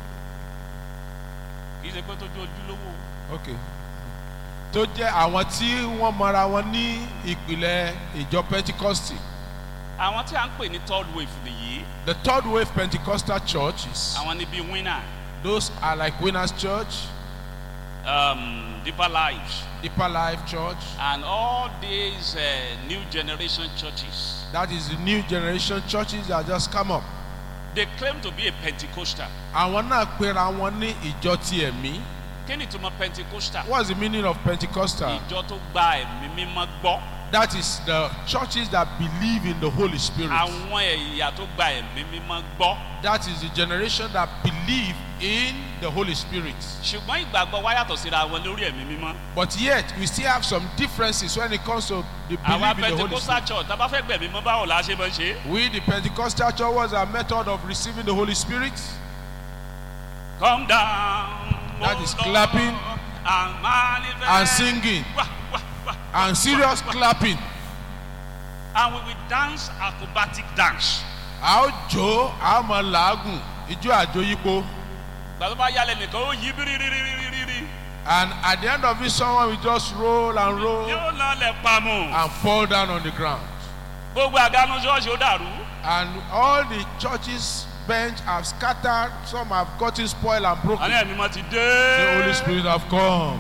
kì í ṣe pé tó jẹ́ ojúlówó ok tó jẹ́ àwọn tí wọ́n mọra wọn ní ìpìlẹ̀ ìjọ pentecost. àwọn tí a ń pè ní third wave nìyí the third wave pentecostal churches àwọn ni bíi winner those are like winners church um, deeper lives deeper life church and all these uh, new generation churches that is the new generation churches that just come up. they claim to be a pentecostal àwọn náà pera wọn ní ìjọ ti ẹ̀mí. kí ni ìtumọ̀ pentecostal what's the meaning of pentecostal. ìjọ tó gba ẹ̀mí mímọ́ gbọ́ that is the churches that believe in the holy spirit. àwọn ẹ̀yà tó gba ẹ̀mí mímọ́ gbọ́ that is the generation that believe in the holy spirit. ṣùgbọ́n ìgbàgbọ́ wa yàtọ̀ síra wọn lórí ẹ̀mí mímọ́ but yet we still have some differences when it comes to the àwa belief in the holy pentecostal spirit. church tá a bá fẹ́ gbẹ̀mí mọ́ báwo la ṣe máa ń ṣe é? we the pentecostal church what's our method of receiving the holy spirit. come down That oh is Lord, clapping and manifest and singing Wah, wah, wah. and serious clapping. and we will dance acrobatic dance a ó jó a ó mọ làágùn ijó àjóyípo gbàtọ́ bá yálẹ̀ nìkan ó yí bírírírírírí and at the end of it someone will just roll and roll yóò lọ lẹ̀ pamọ́ and fall down on the ground. gbogbo àgánú ṣọ́ọ̀ṣì ó dàrú and all the churches bench have scattered some have gotten spoiled and broken àní ẹ̀mí mọ́ ti the holy dé spirit have come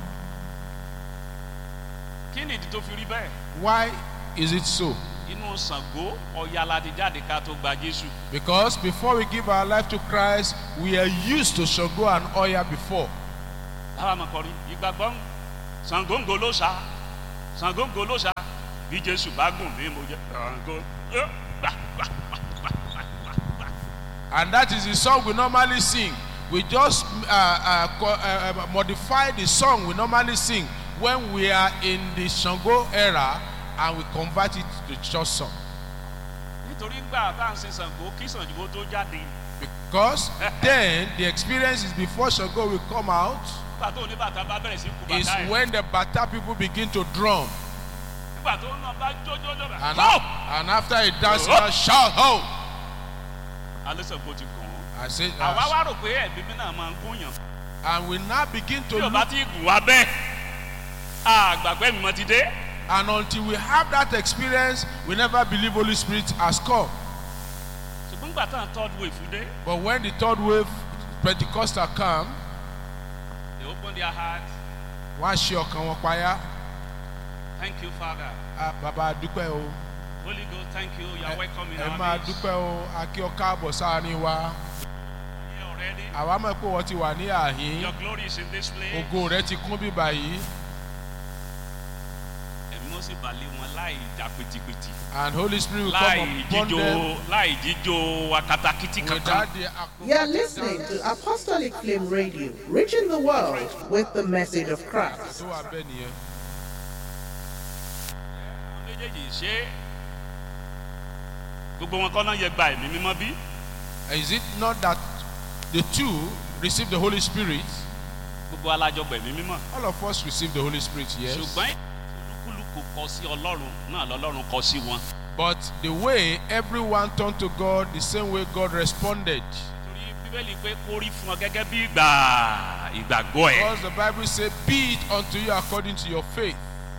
kí ni ìdí tó fi rí bẹ́ẹ̀ why is it so inú Ṣàngó Ọya la ti jáde ká tó gba Jésù because before we give our life to christ we are used to Ṣàngó and oya before táwa máa kọrin ìgbàgbọ́ ń Ṣàngó ń ló ṣá Ṣàngó ń ló ṣá bí Jésù bá gùn mí mo jẹ Ṣàngó yó, gbà, gbà, gbà, gbà, gbà, gbà, gbà. and that is the song we normally sing we just uh, uh, co- uh, uh, modify the song we normally sing when we are in the Ṣàngó era and we convert it to church song nítorí gbà tá à ń sin Ṣàngó kí Ṣàngó tó jáde because then the experience is before Ṣàngó will come out nígbà tó ní bàtà bá bẹ̀rẹ̀ sí kú is bàtà ẹ̀ when the Bata people begin to drum. nígbà tó náà bá jójójó rẹ̀ And, ho a- and after he dance, Oh. he shout, ho! alẹ́ Ṣàngó ti gùn ún I say, àwa uh, wá rò pé ẹ̀mí mi náà máa ń gún yàn and we now begin to tí o bá look, ti gùn wá bẹ́ẹ̀ àgbàgbẹ́ mi mọ́ ti dé and until we have that experience, we never believe Holy Spirit has come. ṣùgbọ́n gbà tán third wave dé But when the third wave Pentecostal come, they open their heart wọ́n á ṣe ọkàn wọn payá. thank you father Ah, Bàbá a dúpẹ́ o, holy ghost thank you you are welcome in ẹ our máa midst dúpẹ́ o, a kí ọ káàbọ̀ sáárín wa. here already Àwa mọ̀ pé wọ́n ti wà ní àhín, your glory is in this place ògo rẹ̀ ti kún bíbà yìí, ẹ̀mí ó sì balẹ̀ wọn láì jà pìtìpìtì and Holy Spirit will come láì upon jíjó them láì jíjó akatakiti kankan without the You are listening to Apostolic Flame Radio, reaching the world with the message of Christ. tó wà bẹ́ẹ̀ nìyẹn. àwọn méjèèjì ṣé gbogbo wọn kọ́ náà yẹ gba ẹ̀mí mímọ́ bí Is it not that the two receive the Holy Spirit? gbogbo alájọ gbẹ̀mí mímọ́ All of us receive the Holy Spirit, yes. ṣùgbọ́n olúkúlùkù kọ sí ọlọ́run náà lọ́lọ́run kọ sí wọn. But the way everyone turned to God, the same way God responded. torí bíbélì pé kó rí fún ọ gẹ́gẹ́ bí ìgbà ìgbàgbọ́ ẹ̀. Because the Bible says, Be it unto you according to your faith.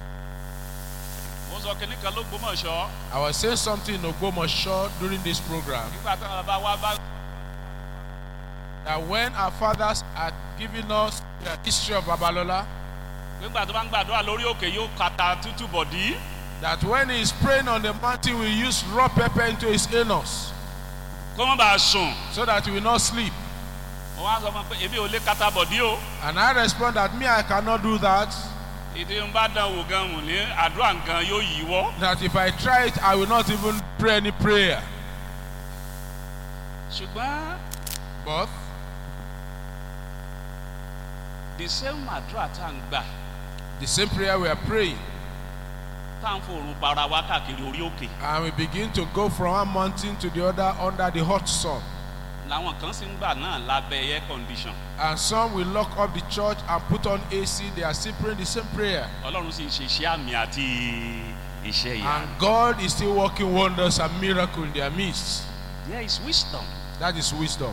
mo sọ kínní kan ló gbómọ̀ ṣọ́ I was saying something in Ogbomoso during this program nígbà táwọn bàbá wa bá that when our fathers had given us the history of Babalola, nígbà tó bá ń gbàdúrà lórí òkè yóò kata tútù bọ̀dí that when he is praying on the mountain, we use raw pepper into his anus kó má bàa sùn so that he will not sleep. wọ́n á sọ fún un pé èmi ò lè kata bọ̀dí o And I respond that me, I cannot do that. ìdí ń bá dán wò gan mù ní àdúrà nǹkan yóò yí wọ́ That if I try it, I will not even pray any prayer. ṣùgbọ́n But the same àdúrà tá à ń gbà the same prayer we are praying, tá à ń fòrùn para wá káàkiri orí òkè and we begin to go from one mountain to the other under the hot sun. làwọn kan sì ń gbà náà lábẹ́ air condition And some will lock up the church and put on AC. They are still praying the same prayer. ọlọ́run sì ń ṣe iṣẹ́ àmì àti iṣẹ́ ìyá And God is still working wonders and miracles in their midst. there is wisdom That is wisdom.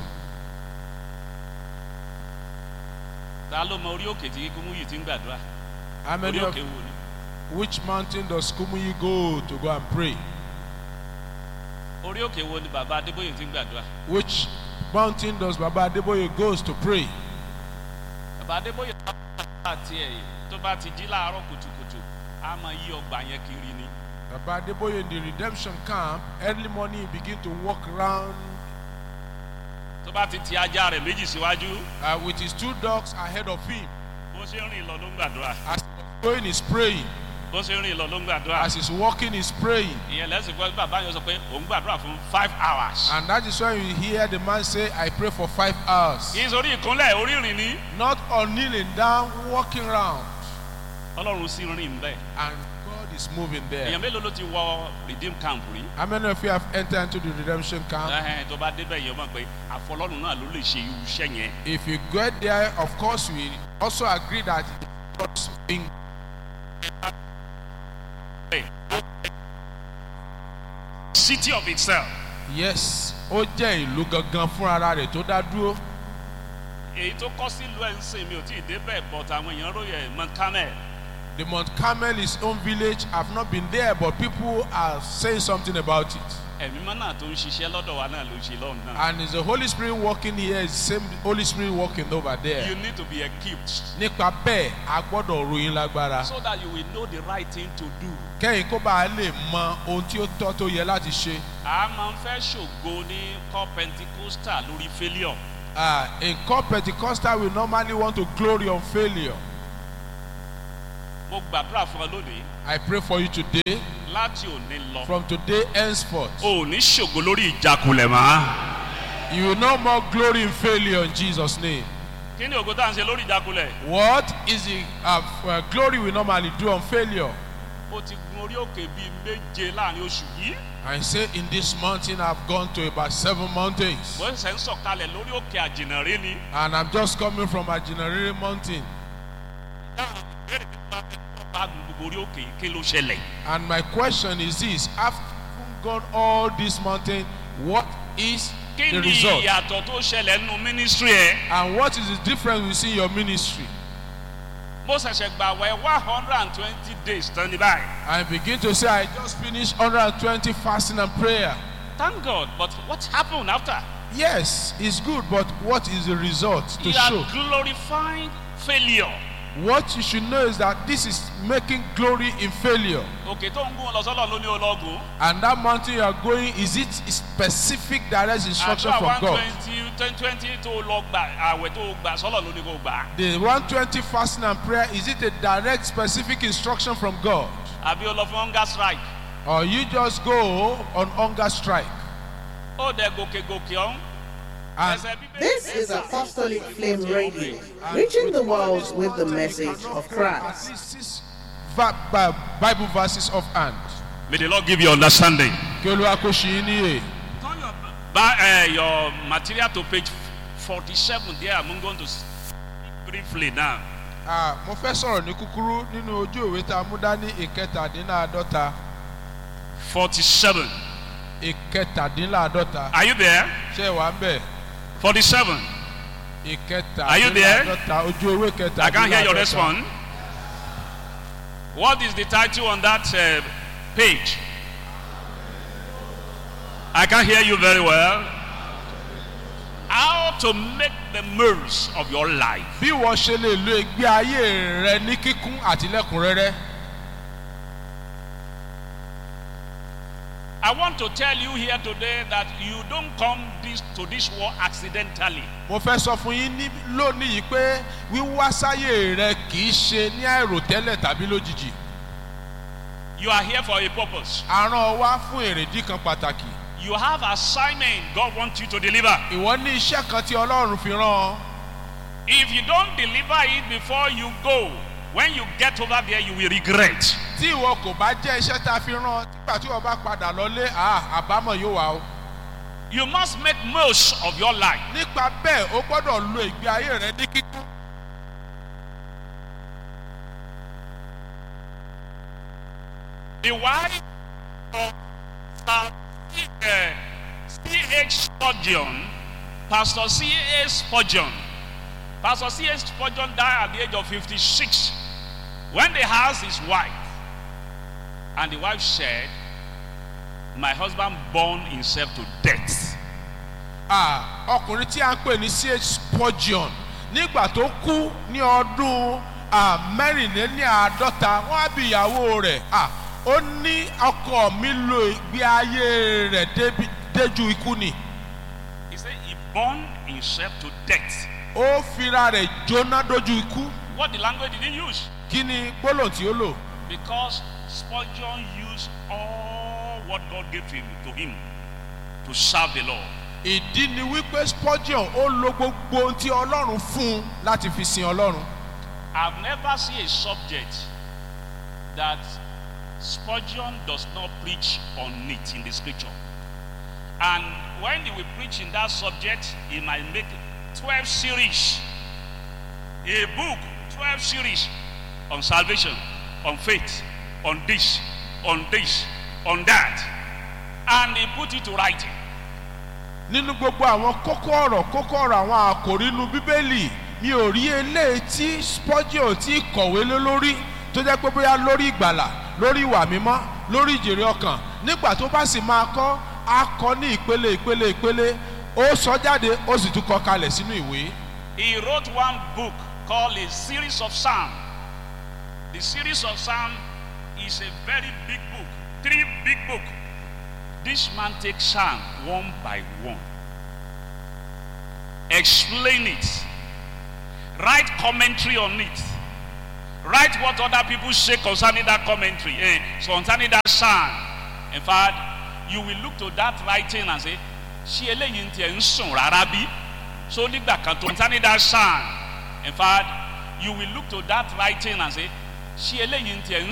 ta ló mọ orí òkè tí kúmú yìí ti ń gbàdúrà How orí many of òkè wo ni which mountain does Kumuyi go to go and pray? orí òkè wo ni bàbá adébóyè ti ń gbàdúrà Which mountain does Baba Adeboye goes to pray? bàbá adébóyè tó bá tiẹ̀ tó bá ti jí láàárọ̀ kùtùkùtù á máa yí ọgbà yẹn kiri ni Baba Adeboye in the redemption camp, early morning he begin to walk around tó bá ti ti ajá rẹ̀ méjì síwájú uh, with his two dogs ahead of him. bó ṣe ń rìn lọ ló ń gbàdúrà As he's going, he's praying. bó ṣe ń rìn lọ ló ń gbàdúrà As he's walking, he's praying. ìyẹn lẹ́sìn pé bàbá yẹn sọ pé òun gbàdúrà fún five hours. And that is why you hear the man say, I pray for five hours. kì í sórí ìkúnlẹ̀ orí ìrìn ni Not on kneeling down, walking around. ọlọ́run sì rìn bẹ́ẹ̀. And God is moving there. èèyàn mélòó ló ti wọ redeem camp rí. How many of you have entered into the redemption camp? ẹhẹn tó bá débẹ̀ yẹn mọ̀ pé àfọlọ́run náà ló lè ṣe irú iṣẹ́ yẹn. If you get there, of course, we also agree that God's being city of itself. yes, ó jẹ́ ìlú gangan fún ara rẹ̀ tó dá dúró. èyí tó kọ́ sílùú ẹ̀ ń sìn mi ò tí ì débẹ̀ but àwọn èèyàn ròyìn ẹ̀ mọ camel. The Mount Carmel, his own village. I've not been there, but people are saying something about it. ẹ̀mí mọ́ náà tó ń ṣiṣẹ́ lọ́dọ̀ wa náà ló ń ṣe lọ́run náà. And is the Holy Spirit working here? Is the same Holy Spirit working over you there? need to be equipped Nípa bẹ́ẹ̀, a gbọ́dọ̀ ròyìn lágbára. so that you will know the right thing to do. Kẹ́yìn kó bá a lè mọ ohun tí ó tọ́ tó yẹ láti ṣe. a máa ń fẹ́ ṣògo ní kọ́ pentikosta lórí failure. Uh, in core Pentecostal, we normally want to glory on failure. mo gbàdúrà fún ọ lónìí I pray for you today, láti òní lọ. from today henceforth. o ò ní ṣògo lórí ìjákulẹ̀ mọ́. You will no more glory in failure in Jesus' name. kí ni ògo tá à ń ṣe lórí ìjákulẹ̀. What is the uh, uh, glory we normally do on failure? ó ti gun orí òkè bíi méje láàrin oṣù yìí. I say in this mountain I've gone to about seven mountains. wọ́n ṣẹ̀ ń sọ̀kalẹ̀ lórí òkè àjìnàrí ni. And I'm just coming from Ajinarere mountain. dáhùn ìbéèrè nípa ẹ̀kọ́ bá gun gbogbo orí òkè yìí kí ló ṣẹlẹ̀. And my question is this after having gone all this mountain, what is kí the ni result? ìyàtọ̀ tó ṣẹlẹ̀ nínú mínísírì ẹ̀. And what is the difference we see in your ministry? mo ṣẹ̀ṣẹ̀ gbà wẹ̀ one hundred and twenty days tán ní báyìí. I begin to say, I just finished 120 fasting and prayer. thank god but what happened after. Yes, it's good, but what is the result to you show? are glorifying failure. What you should know is that this is making glory in failure. òkè tó ń gún lọ sọ́lọ̀ ló ní ológun. And that mountain you are going, is it specific direct instruction àdúrà from one God? twenty twenty twenty tó lọ gbà àwẹ̀ tó gbà sọ́lọ̀ ló ní kó gbà. The 120 fasting and prayer, is it a direct specific instruction from God? àbí o lọ fún hunger strike. Or you just go on hunger strike? ó dẹ gòkè gòkè ọ̀hún. And ẹsẹ̀ bíbélì. This is Apostolic Flame Radio, reaching the world with the message of at Christ. least six va- Bi- Bible verses of hand. may the lord give you understanding. Kí Olúwa kó ṣe yín níyè. turn your ba uh, your material to page forty-seven there i'm going to speak briefly now. Ah, mo fẹ́ sọ̀rọ̀ ní kúkúrú nínú ojú ìwé tá a mú dání ìkẹtàdínláàdọ́ta. forty-seven ìkẹtàdínláàdọ́ta. are you there. Ṣé ẹ wà ń bẹ̀? forty-seven Are you there? ìkẹtàdínláàdọ́ta ojú ewé kẹtàdínláàdọ́ta. i can't hear your response. what is the title on that uh, page. i can't hear you very well. how to make the most of your life. bí wọ́n ṣe lè lo ìgbé ayé rẹ ní kíkún àti lẹ́kùnrẹ́rẹ́. I want to tell you here today that you don't come this, to this war accidentally. mo fẹ́ sọ fún yín ní lónìí yìí pé wíwá sáyé rẹ kì í ṣe ní àìròtẹ́lẹ̀ tàbí lójijì. You are here for a purpose. àrùn wá fún èrèdí kan pàtàkì. You have assignment God wants you to deliver. ìwọ ní iṣẹ́ kan tí ọlọ́run fi rán ọ. If you don't deliver it before you go, when you get over there, you will regret. tí ìwọ kò bá jẹ́ iṣẹ́ tá a fi rán ọ nígbà tí wọ́n bá padà lọlé à àbámọ̀ yóò wá o. You must make most of your life. nípa bẹ́ẹ̀ o gbọ́dọ̀ lo ìgbé ayé rẹ ní kíkún. The wife of Sir uh, C.H. Spurgeon, Pastor C.H. Spurgeon, Pastor C.H. Spurgeon died at the age of 56 when they asked his wife, and the wife said, My husband burned himself to death. Ah, ọkùnrin tí a ń pè ní ch spurgeon nígbà tó kú ní ọdún ah, mẹ́rìnléláàádọ́ta wọ́n á bí ìyàwó rẹ̀ Ah, ó ní ọkọ mi lo ìgbé ayé rẹ̀ débi- déjú ikú ni He said he burned himself to death. ó fira rẹ̀ jóná dójú ikú What the language did he use? kí ni gbólóhùn tí ó lò Because Spurgeon used all what God gave him to him to serve the Lord. ìdí ni wípé spurgeon ó lo gbogbo ohun tí ọlọ́run fún un láti fi sin ọlọ́run I've never seen a subject that Spurgeon does not preach on it in the scripture. And when he will preach in that subject, he might make 12 series, a book, 12 series on salvation, on faith, on this, on this, on that. And he put it to writing. nínú gbogbo àwọn kókó ọ̀rọ̀ kókó ọ̀rọ̀ àwọn àkòrí inú bíbélì mi ò rí eléyìí tí spurgeon tí kọ̀wé lé lórí tó jẹ́ pé bóyá lórí ìgbàlà lórí ìwà mímọ́ lórí ìjèrè ọkàn nígbà tó bá sì máa kọ́ á kọ́ ní ìpele ìpele ìpele ó sọ jáde ó sì tún kọ kalẹ̀ sínú ìwé. He wrote one book called A Series of Psalm. The series of Psalm is a very big book, three big book. This man takes Psalm one by one, explain it, write commentary on it, write what other people say concerning that commentary, eh, concerning that Psalm. In fact, you will look to that writing and say, ṣé eléyìí ń tiẹ̀ ń sùn rárá bí? So nígbà kan tó concerning that Psalm. In fact, you will look to that writing and say, ṣé eléyìí ń tiẹ̀ ń